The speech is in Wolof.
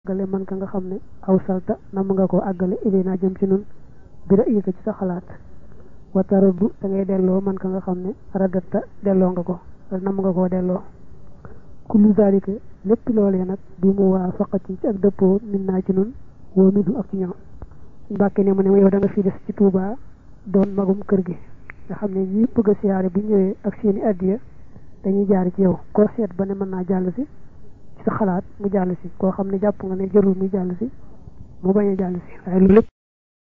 àggale man ka nga xam ne aw salta nam nga ko àggale ilayna jëm ci nun bi ra'yika ci sa xalaat wa taraddu da ngay delloo man ka nga xam ne radatta delloo nga ko nam nga koo delloo kullu zalika lépp loolee nag bi mu waa faqatin ci ak dëppoo min naa ci nun woo minhu ak ci ñoom suñ bàkkee ne mu ne yow da nga fi des ci Touba doon magum kër gi nga xam ne ñi bëgg a siyaare bu ñëwee ak seeni addiya dañuy jaar ci yow koo seet ba ne mën naa jàll si ci sa xalaat mu jàll si koo xam ne jàpp nga ne jarul muy jàll si mu bañ a jàll si waaye loolu lépp